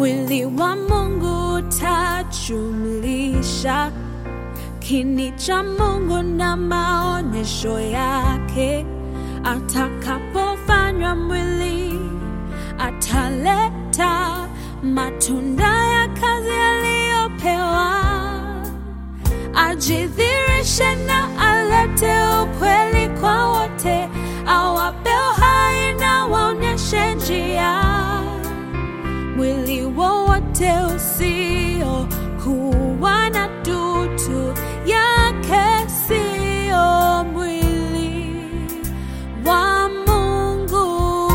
mwili wa Mungu tajumlisha kini cha Mungu na maonyesho yake. Atakapofanywa mwili, ataleta matunda ya kazi aliyopewa, ajidhirishe na alete ukweli kwa wote, awape uhai na waonyeshe njia mwili wowote usio kuwa na dutu yake sio mwili wa Mungu.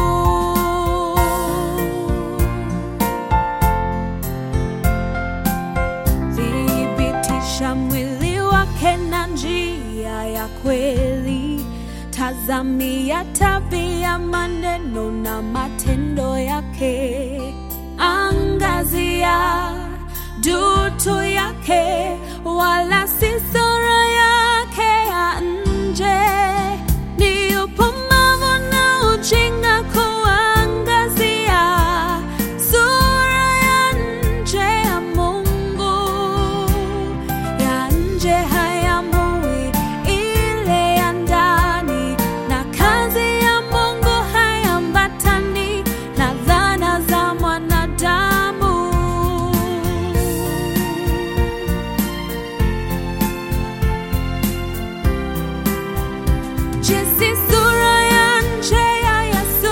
Thibitisha mwili wake na njia ya kweli, tazamia tabia, maneno na matendo yake angazia dutu yake, wala si sura yake ya nje. Ni upumbavu na ujinga kuangazia sura ya nje ya Mungu. Ya nje hayamui ile ya ndani, na kazi ya Mungu hayambatani na dhana za mwanadamu. Jinsi sura ya nje ya Yesu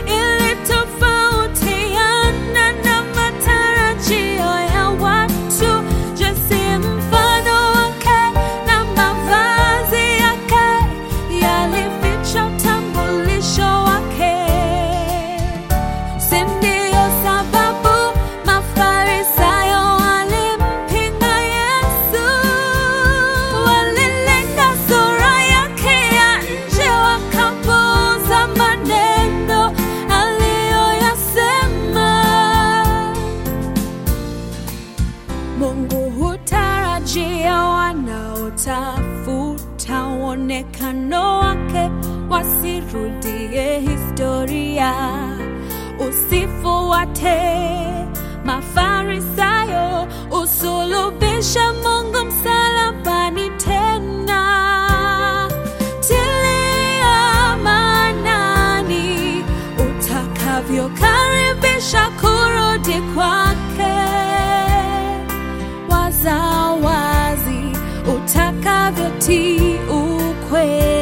ilitofautiana na matarajio ya watu, jinsi mfano wake na mavazi yake yalificha utambulisho wake. Si ndiyo sababu Mafarisayo walimpinga Yesu, walilenga sura yake ya nje, wakapuuza maneno aliyoyasema. Mungu hutarajia wanaotafuta uonekano wake wasirudie historia. Usifuate Mafarisayo, usulubishe Mungu msalabani tena. Tilia maanani utakavyokaribisha kurudi kwake wazawazi utakavyotii ukweli.